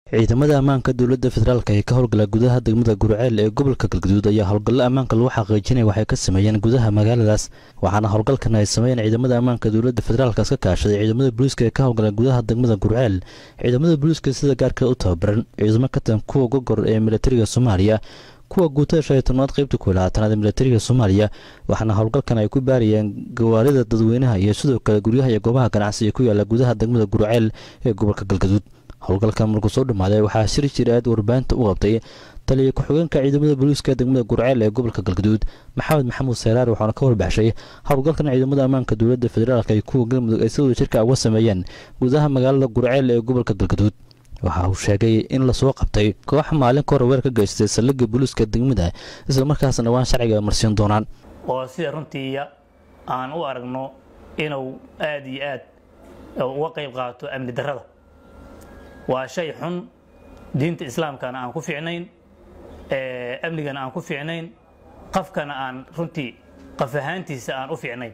ciidamada ammaanka dowladda federaalk ee ka howlgala gudaha degmada gurceel ee gobolka galgaduud ayaa howlgallo ammaanka lagu xaqiijinaya waxay ka sameeyeen gudaha magaaladaas waxaana howlgalkan ay sameeyeen ciidamada ammaanka dowladda federaalkaas ka kaashaday ciidamada booliiska ee ka howlgala gudaha degmada gurceel ciidamada booliiska sida gaarka u tababaran ciidamo ka tan kuwa gogor ee militariga soomaaliya kuwa guutada shan iyo tobnaad qaybta ku labaatanaad ee militariga soomaaliya waxaana howlgalkan ay ku baarayeen gawaarida dadweynaha iyo sidoo kale guryaha iyo goobaha ganacsiga ku yaala gudaha degmada gurceel ee gobolka galgaduud howlgalkan markuu soo dhammaaday waxaa shir jir aad warbaahinta u qabtay taliya ku-xigeenka ciidamada booliiska degmada gurceel ee gobolka galgaduud maxamed maxamuud seeraar waxaana ka warbaxshay howlgalkan ciidamada ammaanka dowladda federaalk ay kuwa galmudug ay si wada jirka uga sameeyeen gudaha magaalada gurceel ee gobolka galgaduud waxa uu sheegay in lasoo qabtay koox maalin ka hor weer ka geystay saldhigga booliiska degmada islamarkaasna dhawaan sharciga marsiin doonaan oo sida runtii aan u aragno inuu aad iyo aad uga qayb qaato amni darrada waa shay xun diinta islaamkana aan ku fiicnayn amnigana aan ku fiicnayn qafkana aan runtii qaf ahaantiisa aan u fiicnayn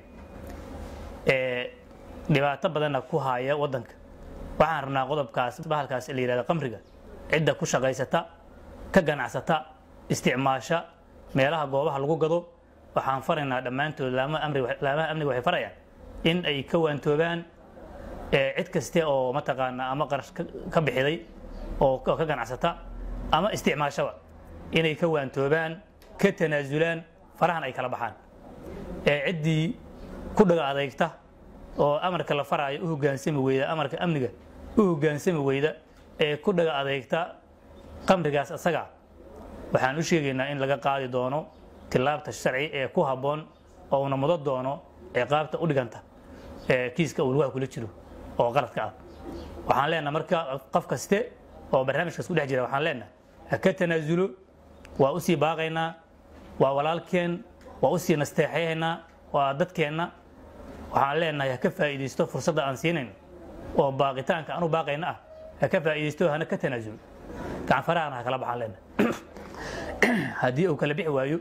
dhibaato badanna ku haya waddanka waxaan rabnaa qodobkaas bahalkaas la yihahda qamriga cidda ku shaqaysata ka ganacsata isticmaasha meelaha goobaha lagu gado waxaan faraynaa dhammaantood laamaha amniga waxay farayaan in ay ka waantoobaan cid kaste oo mataqaanaa ama qarash ka bixiday oo ka ganacsata ama isticmaashaba inay ka waantoobaan ka tanaasulaan farahan ay kala baxaan ciddii ku dhaga adeegta oo amarka la faraayo u hogaansami weyda amarka amniga u hogaansami weyda ee ku dhaga adeegta qamrigaas asaga waxaan u sheegaynaa in laga qaadi doono tilaabta sharci ee ku habboon oo una mudo doono ciqaabta u dhiganta kiiska uu lugaha kula jiro oo qaladka ah waxaan leenaha marka qof kaste oo barnaamijkaas ku dhex jira waxaan leenaha ha ka tanaasulo waa u sii baaqaynaa waa walaalkeen waa u sii nasteexayhaynaa waa dadkeenna waxaan leenahay ha ka faa'iidaysto fursadda aan siinayn oo baaqitaanka aan u baaqayna ah ha ka faa'iidaysto hana ka tanaasulo gacan farahana ha kala baxaan leenahay haddii uu kala bixi waayo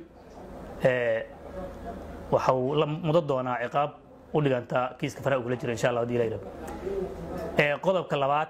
waxa uu la mudo doonaa ciqaab u dhiganta kiiska faraha uu kula jiro insha allah hadii la yidhahdo qodobka labaad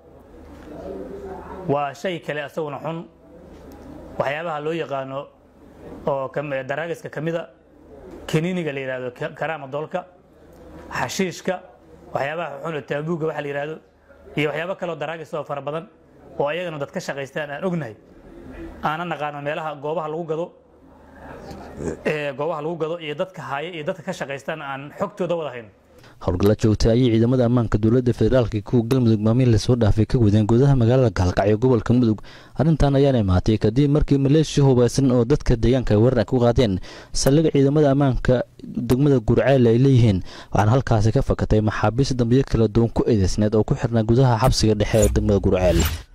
waa shay kale asaguna xun waxyaabaha loo yaqaano oo daraagiska ka mida kaniiniga la yidhahdo karaama doolka xashiishka waxyaabaha xun oo taabuuga waxa la yidhahdo iyo waxyaabo kaleoo daraagis oo fara badan oo ayagana dad ka shaqaystaan aan ognahay aanan naqaano meelaha goobaha lagu gado goobaha lagu gado iyo dadka haya iyo dadka ka shaqaystaan aan xogtooda wada hayno howlgalla joogtay ayay ciidamada ammaanka dowladda federaalka kuwa galmudug maamiin lasoo dhaafay ka wadeen gudaha magaalada gaalkacyo gobolka mudug arrintan ayaana imaatay kadib markii maleeshiya hubaysan oo dadka deegaanka ay weerar ku qaadeen saldhiga ciidamada ammaanka degmada gurceel ay leeyihiin waxaana halkaasi ka fakatay maxaabiista dambiyo kala duwan ku eedeysneed oo ku xirnaa gudaha xabsiga dhexe ee degmada gurceel